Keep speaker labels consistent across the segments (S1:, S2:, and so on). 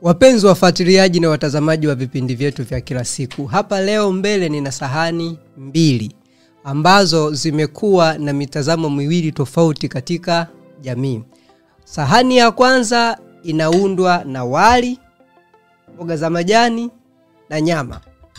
S1: Wapenzi wafuatiliaji na watazamaji wa vipindi vyetu vya kila siku, hapa leo mbele nina sahani mbili ambazo zimekuwa na mitazamo miwili tofauti katika jamii. Sahani ya kwanza inaundwa na wali, mboga za majani na nyama,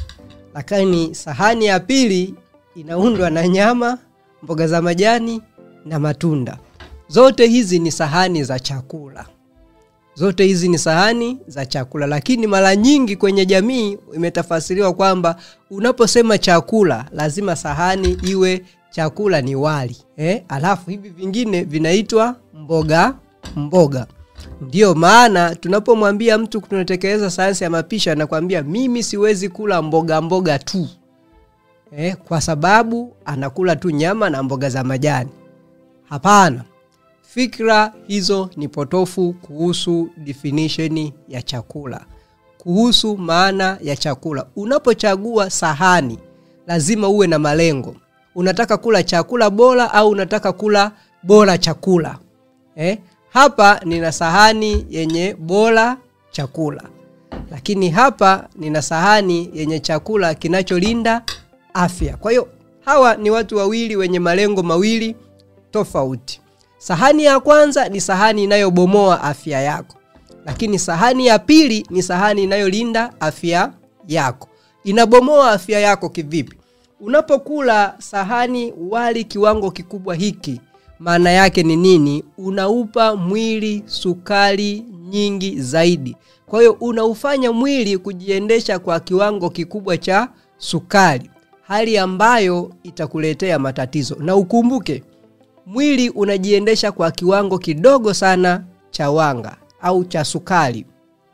S1: lakini sahani ya pili inaundwa na nyama, mboga za majani na matunda. Zote hizi ni sahani za chakula zote hizi ni sahani za chakula, lakini mara nyingi kwenye jamii imetafasiriwa kwamba unaposema chakula lazima sahani iwe chakula ni wali eh? Alafu hivi vingine vinaitwa mboga mboga. Ndiyo maana tunapomwambia mtu tunatekeleza sayansi ya mapishi, anakwambia mimi siwezi kula mboga mboga tu eh, kwa sababu anakula tu nyama na mboga za majani. Hapana. Fikra hizo ni potofu kuhusu definition ya chakula, kuhusu maana ya chakula. Unapochagua sahani, lazima uwe na malengo. Unataka kula chakula bora au unataka kula bora chakula eh? Hapa nina sahani yenye bora chakula, lakini hapa nina sahani yenye chakula kinacholinda afya. Kwa hiyo hawa ni watu wawili wenye malengo mawili tofauti. Sahani ya kwanza ni sahani inayobomoa afya yako, lakini sahani ya pili ni sahani inayolinda afya yako. Inabomoa afya yako kivipi? Unapokula sahani wali kiwango kikubwa hiki, maana yake ni nini? Unaupa mwili sukari nyingi zaidi. Kwa hiyo unaufanya mwili kujiendesha kwa kiwango kikubwa cha sukari, hali ambayo itakuletea matatizo. Na ukumbuke mwili unajiendesha kwa kiwango kidogo sana cha wanga au cha sukari,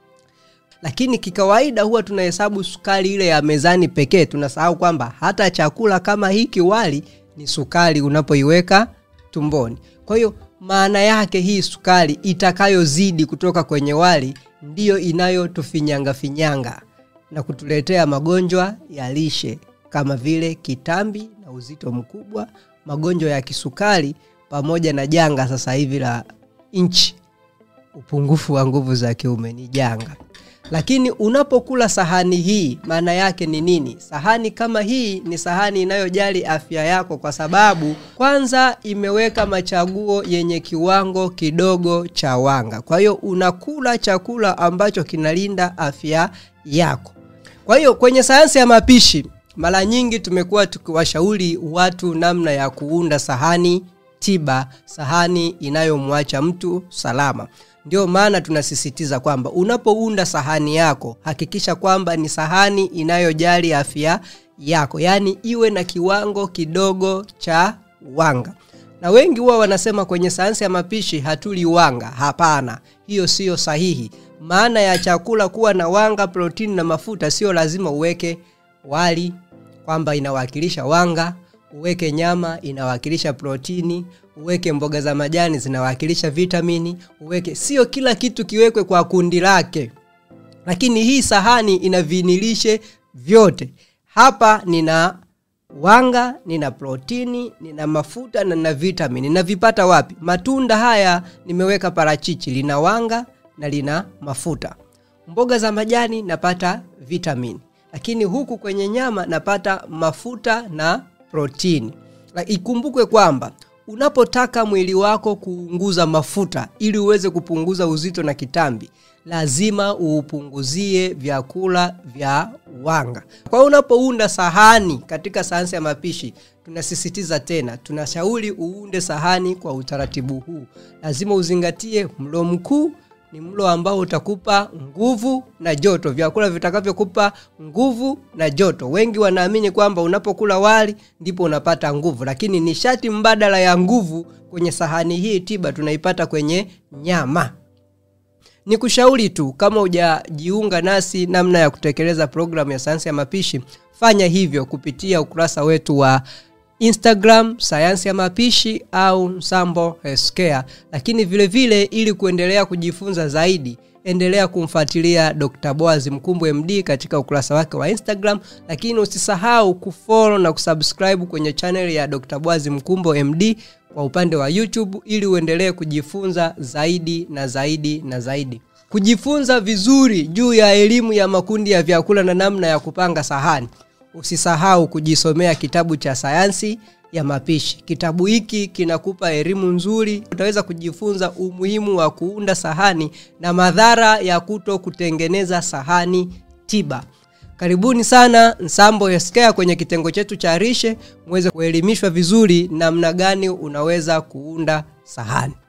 S1: lakini kikawaida huwa tunahesabu sukari ile ya mezani pekee. Tunasahau kwamba hata chakula kama hiki wali ni sukari unapoiweka tumboni. Kwa hiyo maana yake hii sukari itakayozidi kutoka kwenye wali ndiyo inayotufinyanga finyanga na kutuletea magonjwa ya lishe kama vile kitambi na uzito mkubwa magonjwa ya kisukari pamoja na janga sasa hivi la nchi, upungufu wa nguvu za kiume ni janga. Lakini unapokula sahani hii, maana yake ni nini? Sahani kama hii ni sahani inayojali afya yako, kwa sababu kwanza imeweka machaguo yenye kiwango kidogo cha wanga. Kwa hiyo unakula chakula ambacho kinalinda afya yako. Kwa hiyo kwenye sayansi ya mapishi mara nyingi tumekuwa tukiwashauri watu namna ya kuunda sahani tiba, sahani inayomwacha mtu salama. Ndio maana tunasisitiza kwamba unapounda sahani yako hakikisha kwamba ni sahani inayojali afya yako, yaani iwe na kiwango kidogo cha wanga. Na wengi huwa wanasema kwenye sayansi ya mapishi hatuli wanga. Hapana, hiyo siyo sahihi. Maana ya chakula kuwa na wanga, protini na mafuta, sio lazima uweke wali kwamba inawakilisha wanga, uweke nyama inawakilisha protini, uweke mboga za majani zinawakilisha vitamini, uweke sio kila kitu kiwekwe kwa kundi lake. Lakini hii sahani ina vinilishe vyote. Hapa nina wanga, nina protini, nina mafuta na nina vitamini. Navipata wapi? Matunda haya nimeweka parachichi, lina wanga na lina mafuta. Mboga za majani napata vitamini lakini huku kwenye nyama napata mafuta na protini. Ikumbukwe kwamba unapotaka mwili wako kuunguza mafuta ili uweze kupunguza uzito na kitambi, lazima uupunguzie vyakula vya wanga. Kwa hiyo unapounda sahani katika sayansi ya mapishi, tunasisitiza tena, tunashauri uunde sahani kwa utaratibu huu. Lazima uzingatie mlo mkuu ni mlo ambao utakupa nguvu na joto, vyakula vitakavyokupa nguvu na joto. Wengi wanaamini kwamba unapokula wali ndipo unapata nguvu, lakini nishati mbadala ya nguvu kwenye sahani hii tiba tunaipata kwenye nyama. Ni kushauri tu, kama hujajiunga nasi namna ya kutekeleza programu ya sayansi ya mapishi, fanya hivyo kupitia ukurasa wetu wa Instagram sayansi ya mapishi au Msambo Healthcare. Lakini vile vile ili kuendelea kujifunza zaidi, endelea kumfuatilia Dr. Boaz Mkumbo MD katika ukurasa wake wa Instagram, lakini usisahau kufollow na kusubscribe kwenye channel ya Dr. Boaz Mkumbo MD kwa upande wa YouTube ili uendelee kujifunza zaidi na zaidi na zaidi. kujifunza vizuri juu ya elimu ya makundi ya vyakula na namna ya kupanga sahani usisahau kujisomea kitabu cha sayansi ya mapishi kitabu hiki kinakupa elimu nzuri utaweza kujifunza umuhimu wa kuunda sahani na madhara ya kuto kutengeneza sahani tiba karibuni sana nsambo yaskea kwenye kitengo chetu cha rishe muweze kuelimishwa vizuri namna gani unaweza kuunda sahani